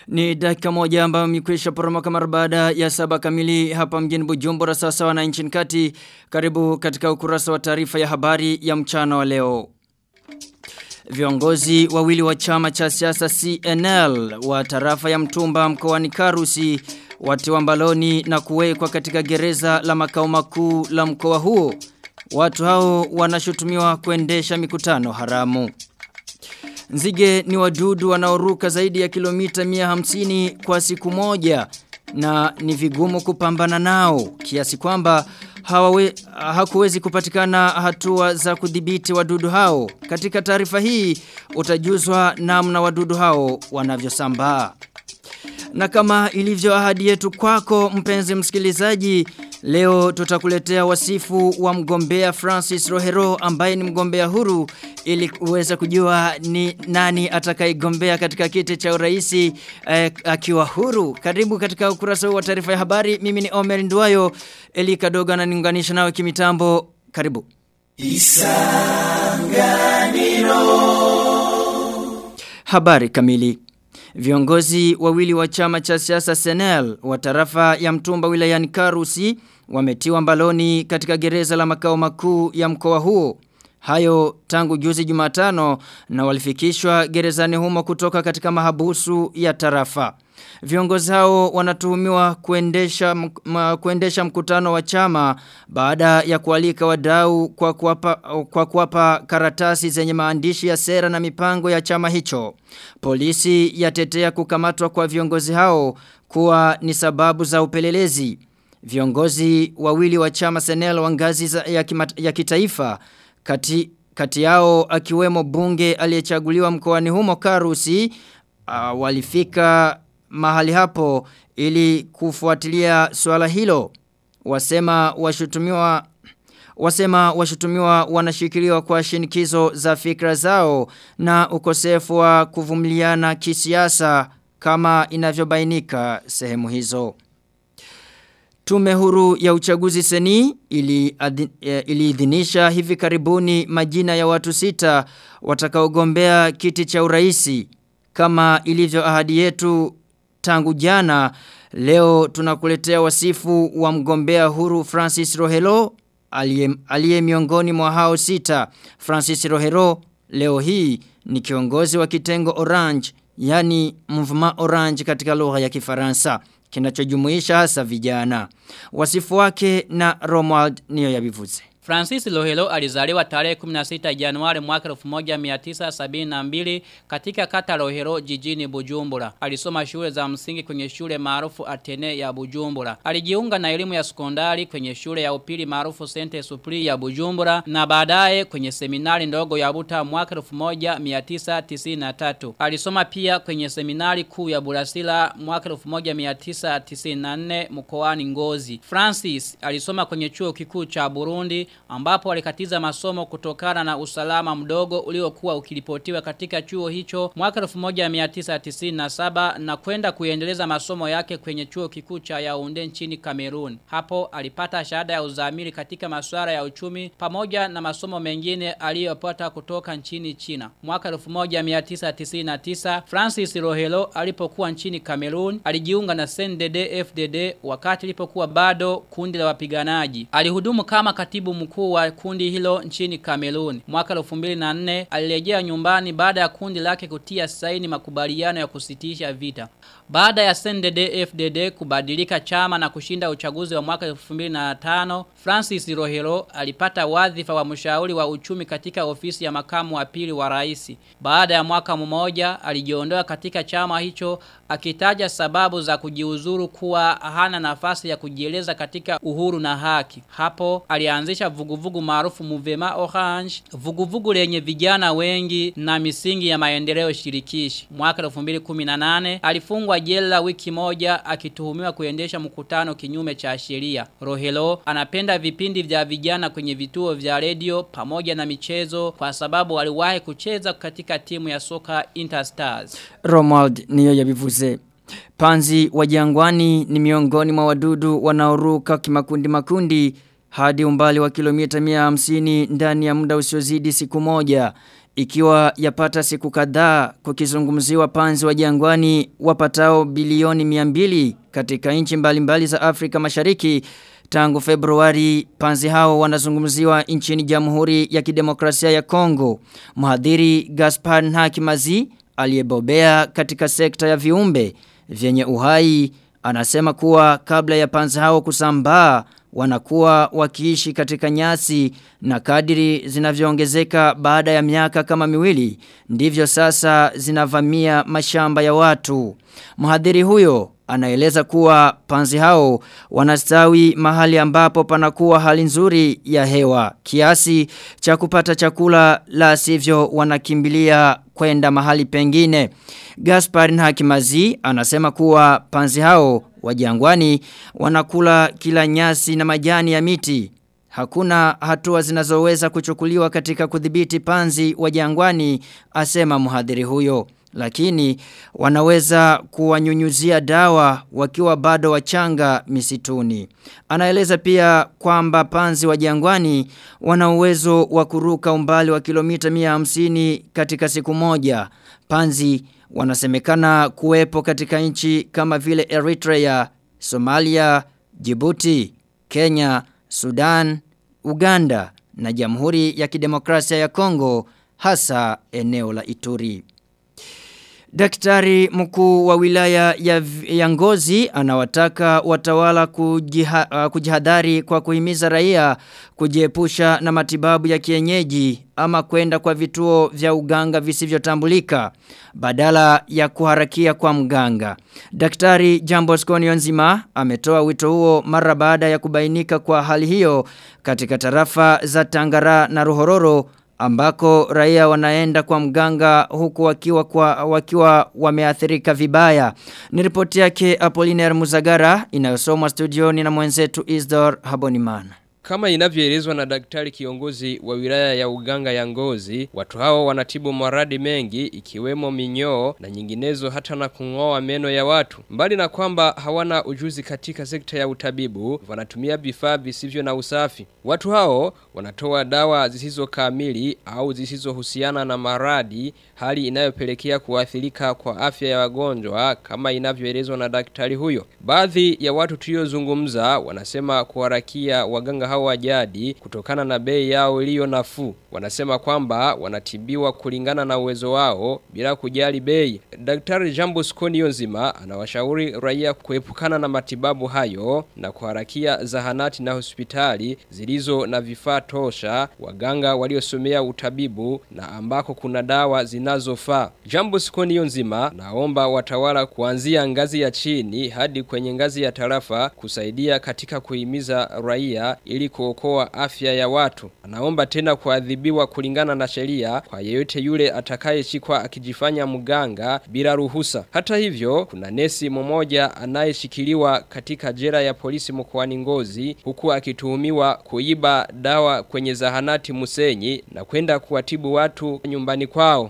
Ni dakika moja ambayo mikwisha poromoka mara baada ya saba kamili hapa mjini Bujumbura sasa wana nchini kati. Karibu katika ukurasa wa taarifa ya habari ya mchana wa leo. Viongozi wawili wa chama cha siasa CNL wa tarafa ya Mtumba mkoani Karusi watiwa mbaloni na kuwekwa katika gereza la makao makuu la mkoa huo. Watu hao wanashutumiwa kuendesha mikutano haramu. Nzige ni wadudu wanaoruka zaidi ya kilomita 150 kwa siku moja na ni vigumu kupambana nao kiasi kwamba hawawe, hakuwezi kupatikana hatua za kudhibiti wadudu hao. Katika taarifa hii utajuzwa namna wadudu hao wanavyosambaa. Na kama ilivyo ahadi yetu kwako mpenzi msikilizaji, leo tutakuletea wasifu wa mgombea Francis Rohero ambaye ni mgombea huru ili uweze kujua ni nani atakayegombea katika kiti cha uraisi eh, akiwa huru. Karibu katika ukurasa wa taarifa ya habari. Mimi ni Omer Nduwayo, Eli Kadoga na niunganisha nawe kimitambo. Karibu. Isanganiro. Habari kamili. Viongozi wawili wa chama cha siasa Senel wa tarafa ya Mtumba wilayani Karusi wametiwa mbaloni katika gereza la makao makuu ya mkoa huo. Hayo tangu juzi Jumatano na walifikishwa gerezani humo kutoka katika mahabusu ya tarafa. Viongozi hao wanatuhumiwa kuendesha, kuendesha mkutano wa chama baada ya kualika wadau kwa kuwapa, kwa kuwapa karatasi zenye maandishi ya sera na mipango ya chama hicho. Polisi yatetea kukamatwa kwa viongozi hao kuwa ni sababu za upelelezi. Viongozi wawili wa chama Senel wa ngazi ya, kima, ya kitaifa kati, kati yao akiwemo bunge aliyechaguliwa mkoani humo Karusi uh, walifika mahali hapo ili kufuatilia swala hilo wasema washutumiwa wasema washutumiwa wanashikiliwa kwa shinikizo za fikra zao na ukosefu wa kuvumiliana kisiasa kama inavyobainika sehemu hizo Tume huru ya uchaguzi seni iliidhinisha ili hivi karibuni majina ya watu sita watakaogombea kiti cha uraisi kama ilivyo ahadi yetu tangu jana leo tunakuletea wasifu wa mgombea huru Francis Rohelo aliye miongoni mwa hao sita Francis Rohelo leo hii ni kiongozi wa kitengo Orange yani mvuma Orange katika lugha ya Kifaransa kinachojumuisha hasa vijana wasifu wake na Romuald niyo yabivuze Francis Lohelo alizaliwa tarehe 16 Januari mwaka 1972 katika kata Lohelo jijini Bujumbura. Alisoma shule za msingi kwenye shule maarufu Atene ya Bujumbura. Alijiunga na elimu ya sekondari kwenye shule ya upili maarufu Saint Supri ya Bujumbura na baadaye kwenye seminari ndogo ya Buta mwaka 1993. Alisoma pia kwenye seminari kuu ya Burasila mwaka 1994 mkoani Ngozi. Francis alisoma kwenye chuo kikuu cha Burundi ambapo alikatiza masomo kutokana na usalama mdogo uliokuwa ukiripotiwa katika chuo hicho mwaka 1997 na kwenda kuendeleza masomo yake kwenye chuo kikuu cha Yaounde nchini Cameroon. Hapo alipata shahada ya uzamili katika masuala ya uchumi pamoja na masomo mengine aliyopata kutoka nchini China. Mwaka 1999 Francis Rohelo alipokuwa nchini Cameroon alijiunga na CNDD FDD wakati ilipokuwa bado kundi la wapiganaji. Alihudumu kama katibu mkuu wa kundi hilo nchini Cameroon. Mwaka 2004 alirejea nyumbani baada ya kundi lake kutia saini makubaliano ya kusitisha vita. Baada ya CNDD FDD kubadilika chama na kushinda uchaguzi wa mwaka 2005, Francis Rohero alipata wadhifa wa mshauri wa uchumi katika ofisi ya makamu wa pili wa rais. Baada ya mwaka mmoja alijiondoa katika chama hicho akitaja sababu za kujiuzuru kuwa hana nafasi ya kujieleza katika uhuru na haki. Hapo alianzisha vuguvugu maarufu Muvema Orange, vuguvugu lenye vijana wengi na misingi ya maendeleo shirikishi. Mwaka 2018 alifungwa jela wiki moja akituhumiwa kuendesha mkutano kinyume cha sheria. Rohelo anapenda vipindi vya vijana kwenye vituo vya redio pamoja na michezo kwa sababu aliwahi kucheza katika timu ya soka Interstars. Romuald niyo yabivuze. Panzi wa jangwani ni miongoni mwa wadudu wanaoruka kimakundi makundi hadi umbali wa kilomita 150 ndani ya muda usiozidi siku moja. ikiwa yapata siku kadhaa kukizungumziwa panzi wa jangwani wapatao bilioni 200 katika nchi mbalimbali za Afrika Mashariki tangu Februari panzi hao wanazungumziwa nchini Jamhuri ya Kidemokrasia ya Kongo. Mhadhiri Gaspar Nhakimazi aliyebobea katika sekta ya viumbe vyenye uhai anasema kuwa kabla ya panzi hao kusambaa wanakuwa wakiishi katika nyasi na kadiri zinavyoongezeka baada ya miaka kama miwili ndivyo sasa zinavamia mashamba ya watu. Mhadhiri huyo anaeleza kuwa panzi hao wanastawi mahali ambapo panakuwa hali nzuri ya hewa kiasi cha kupata chakula la sivyo wanakimbilia kwenda mahali pengine. Gaspar Nhakimazi anasema kuwa panzi hao wa jangwani wanakula kila nyasi na majani ya miti. Hakuna hatua zinazoweza kuchukuliwa katika kudhibiti panzi wa jangwani asema mhadhiri huyo lakini wanaweza kuwanyunyuzia dawa wakiwa bado wachanga misituni. Anaeleza pia kwamba panzi wa jangwani wana uwezo wa kuruka umbali wa kilomita 150 katika siku moja. Panzi wanasemekana kuwepo katika nchi kama vile Eritrea, Somalia, Djibouti, Kenya, Sudan, Uganda na Jamhuri ya Kidemokrasia ya Kongo hasa eneo la Ituri. Daktari mkuu wa wilaya ya, ya ngozi anawataka watawala kujiha, uh, kujihadhari kwa kuhimiza raia kujiepusha na matibabu ya kienyeji ama kwenda kwa vituo vya uganga visivyotambulika badala ya kuharakia kwa mganga. Daktari Jambo Skonio nzima ametoa wito huo mara baada ya kubainika kwa hali hiyo katika tarafa za Tangara na Ruhororo ambako raia wanaenda kwa mganga huku wakiwa kwa wakiwa wameathirika vibaya. Ni ripoti yake Apollinaire Muzagara inayosomwa studioni na mwenzetu Isdor Habonimana. Kama inavyoelezwa na daktari kiongozi wa wilaya ya uganga ya ngozi, watu hao wanatibu maradi mengi ikiwemo minyoo na nyinginezo hata na kungoa meno ya watu. Mbali na kwamba hawana ujuzi katika sekta ya utabibu, wanatumia vifaa visivyo na usafi. Watu hao wanatoa dawa zisizo kamili au zisizohusiana na maradi, hali inayopelekea kuathirika kwa afya ya wagonjwa kama inavyoelezwa na daktari huyo. Baadhi ya watu tuliozungumza wanasema kuharakia waganga hao wa jadi kutokana na bei yao iliyo nafuu. Wanasema kwamba wanatibiwa kulingana na uwezo wao bila kujali bei. Daktari Jambo Skonio nzima anawashauri raia kuepukana na matibabu hayo na kuharakia zahanati na hospitali zilizo na vifaa tosha, waganga waliosomea utabibu na ambako kuna dawa zinazofaa. Jambo Skonio nzima naomba watawala kuanzia ngazi ya chini hadi kwenye ngazi ya tarafa kusaidia katika kuhimiza raia ili kuokoa afya ya watu. Anaomba tena kuadhibiwa kulingana na sheria kwa yeyote yule atakayeshikwa akijifanya mganga bila ruhusa. Hata hivyo, kuna nesi mmoja anayeshikiliwa katika jela ya polisi mkoani Ngozi huku akituhumiwa kuiba dawa kwenye zahanati Musenyi na kwenda kuwatibu watu nyumbani kwao.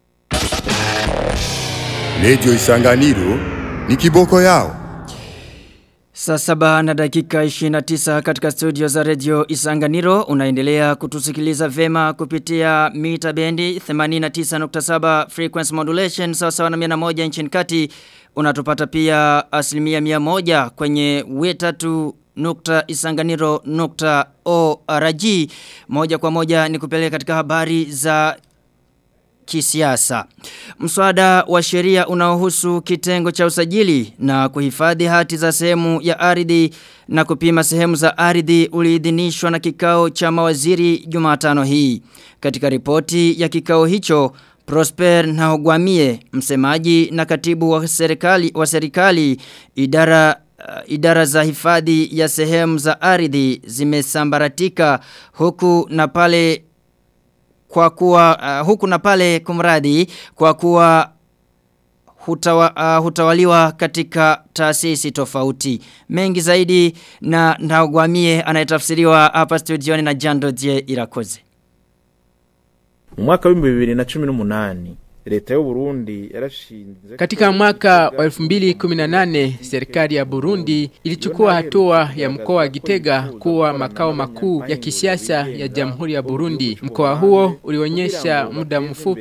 Lejo Isanganiro ni kiboko yao. Saa saba na dakika 29 katika studio za radio Isanganiro unaendelea kutusikiliza vema kupitia mita bendi 89.7 frequency modulation sawa sawa na 101 nchini kati unatupata pia asilimia 100 kwenye wetatu nukta isanganiro nukta org moja kwa moja ni kupeleka katika habari za kisiasa. Mswada wa sheria unaohusu kitengo cha usajili na kuhifadhi hati za sehemu ya ardhi na kupima sehemu za ardhi uliidhinishwa na kikao cha mawaziri Jumatano hii. Katika ripoti ya kikao hicho Prosper Nahogwamie, msemaji na katibu wa serikali wa serikali idara uh, idara za hifadhi ya sehemu za ardhi zimesambaratika huku na pale kwa kuwa uh, huku na pale kumradi kwa kuwa hutawa, uh, hutawaliwa katika taasisi tofauti. Mengi zaidi na Ndagwamie anayetafsiriwa hapa studioni na Jando Die Irakoze. Mu mwaka w'ibihumbi bibiri na cumi n'umunani leta y'u Burundi yarashinze Katika mwaka wa 2018 serikali ya Burundi ilichukua hatua ya mkoa wa Gitega kuwa makao makuu ya kisiasa ya Jamhuri ya Burundi. Mkoa huo ulionyesha muda mfupi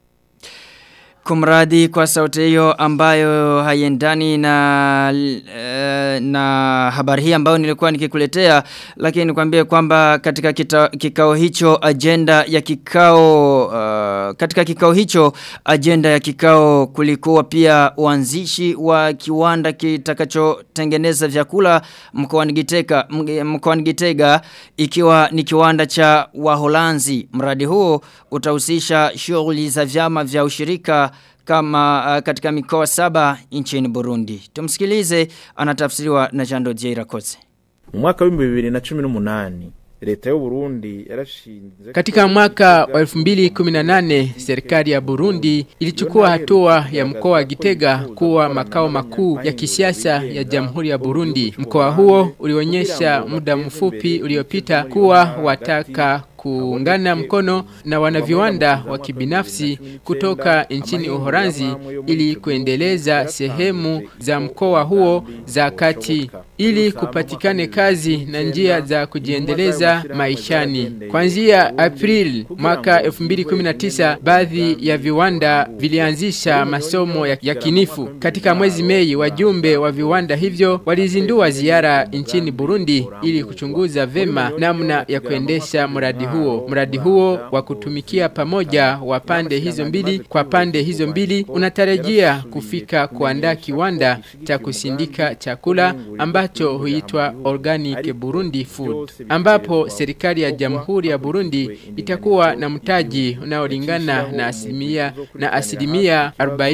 Kumradi kwa sauti hiyo ambayo haiendani na uh, na habari hii ambayo nilikuwa nikikuletea lakini nikwambie kwamba katika kita, kikao hicho agenda ya kikao uh, katika kikao hicho agenda ya kikao kulikuwa pia uanzishi wa kiwanda kitakachotengeneza vyakula mkoani Gitega mkoani Gitega ikiwa ni kiwanda cha Waholanzi mradi huo utahusisha shughuli za vyama vya ushirika kama uh, katika mikoa saba nchini Burundi. Tumsikilize anatafsiriwa na Jando Jaira Kotse. mu mwaka wa 2018 leta y'u Burundi yarashinze Katika mwaka wa 2018 serikali ya Burundi ilichukua hatua ya mkoa wa Gitega kuwa makao makuu ya kisiasa ya Jamhuri ya Burundi. Mkoa huo ulionyesha muda mfupi uliopita kuwa wataka kuungana mkono na wanaviwanda wa kibinafsi kutoka nchini Uholanzi ili kuendeleza sehemu za mkoa huo za kati ili kupatikane kazi na njia za kujiendeleza maishani. Kuanzia April mwaka 2019 baadhi ya viwanda vilianzisha masomo ya, ya kinifu. Katika mwezi Mei wajumbe wa viwanda hivyo walizindua ziara nchini Burundi ili kuchunguza vema namna ya kuendesha mradi huo. Mradi huo wa kutumikia pamoja wa pande hizo mbili kwa pande hizo mbili unatarajia kufika kuandaa kiwanda cha kusindika chakula ambacho huitwa Organic Burundi Food ambapo serikali ya Jamhuri ya Burundi itakuwa na mtaji unaolingana na asilimia na asilimia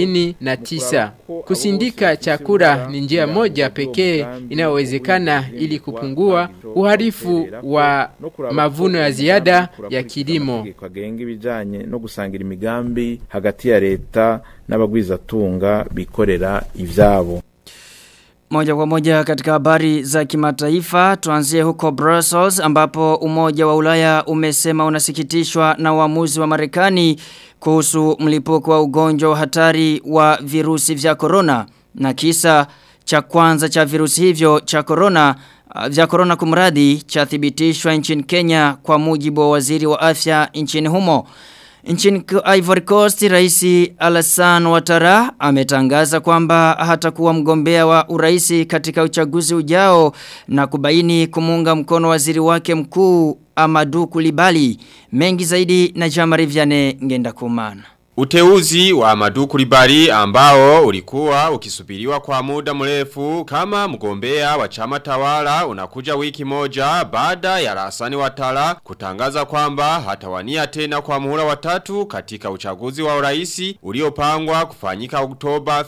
49. Kusindika chakula ni njia moja pekee inayowezekana ili kupungua uharifu wa mavuno ya ziada ya kilimo. kagenga ibijanye no gusangira imigambi hagati ya leta n'abagwizatunga bikorera ivyabo Moja kwa moja katika habari za kimataifa tuanzie huko Brussels ambapo umoja wa ulaya umesema unasikitishwa na uamuzi wa marekani kuhusu mlipuko wa ugonjwa wa hatari wa virusi vya corona na kisa cha kwanza cha virusi hivyo cha corona uh, vya corona kumradi chathibitishwa nchini Kenya kwa mujibu wa waziri wa afya nchini humo. Nchini Ivory Coast, Raisi Alassane Ouattara ametangaza kwamba hatakuwa mgombea wa uraisi katika uchaguzi ujao na kubaini kumunga mkono waziri wake mkuu Amadou Kulibali. Mengi zaidi na Jamari Vianney ngenda kumana. Uteuzi wa Amadou Kulibali ambao ulikuwa ukisubiriwa kwa muda mrefu kama mgombea wa chama tawala unakuja wiki moja baada ya Rasani Watala kutangaza kwamba hatawania tena kwa muhula watatu katika uchaguzi wa uraisi uliopangwa kufanyika Oktoba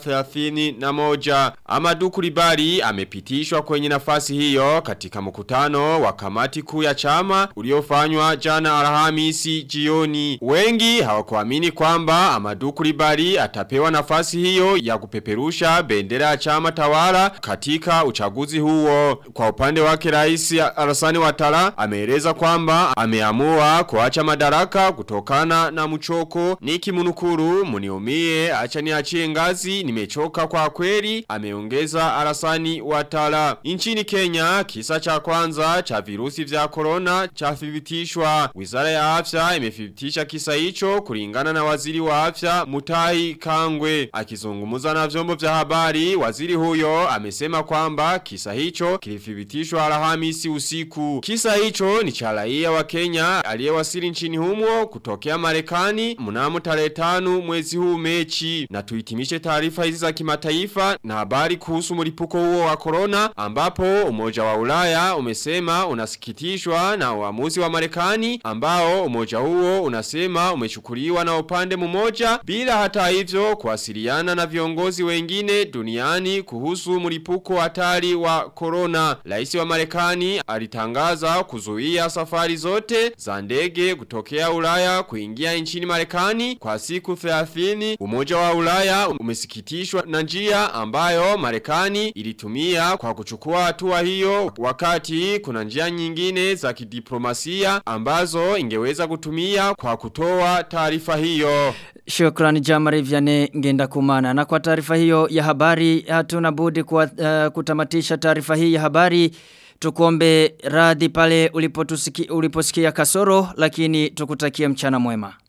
31. Amadou Kulibali amepitishwa kwenye nafasi hiyo katika mkutano wa kamati kuu ya chama uliofanywa jana Alhamisi jioni. Wengi hawakuamini kwamba Amadou Kulibali atapewa nafasi hiyo ya kupeperusha bendera ya chama tawala katika uchaguzi huo. Kwa upande wake rais Alassane Ouattara ameeleza kwamba ameamua kuacha madaraka kutokana na mchoko. Niki munukuru muniumie acha niachie ngazi nimechoka kwa kweli ameongeza Alassane Ouattara. Nchini Kenya kisa cha kwanza cha virusi vya corona chathibitishwa. Wizara ya afya imethibitisha kisa hicho kulingana na waziri wa afya Mutahi Kangwe akizungumza na vyombo vya habari waziri huyo amesema kwamba kisa hicho kilithibitishwa Alhamisi usiku kisa hicho ni cha raia wa Kenya aliyewasili nchini humo kutokea Marekani mnamo tarehe 5 mwezi huu Mechi na tuhitimishe taarifa hizi za kimataifa na habari kuhusu mlipuko huo wa corona ambapo umoja wa Ulaya umesema unasikitishwa na uamuzi wa Marekani ambao umoja huo unasema umechukuliwa na upande mmoja bila hata hivyo kuwasiliana na viongozi wengine duniani kuhusu mlipuko hatari wa corona. Rais wa Marekani alitangaza kuzuia safari zote za ndege kutokea Ulaya kuingia nchini Marekani kwa siku 30. Umoja wa Ulaya umesikitishwa na njia ambayo Marekani ilitumia kwa kuchukua hatua hiyo wakati kuna njia nyingine za kidiplomasia ambazo ingeweza kutumia kwa kutoa taarifa hiyo. Shukrani Jamari Vyane ngenda kumana. Na kwa taarifa hiyo ya habari hatuna budi kwa, uh, kutamatisha taarifa hii ya habari. Tukuombe radhi pale uliposikia kasoro lakini tukutakia mchana mwema.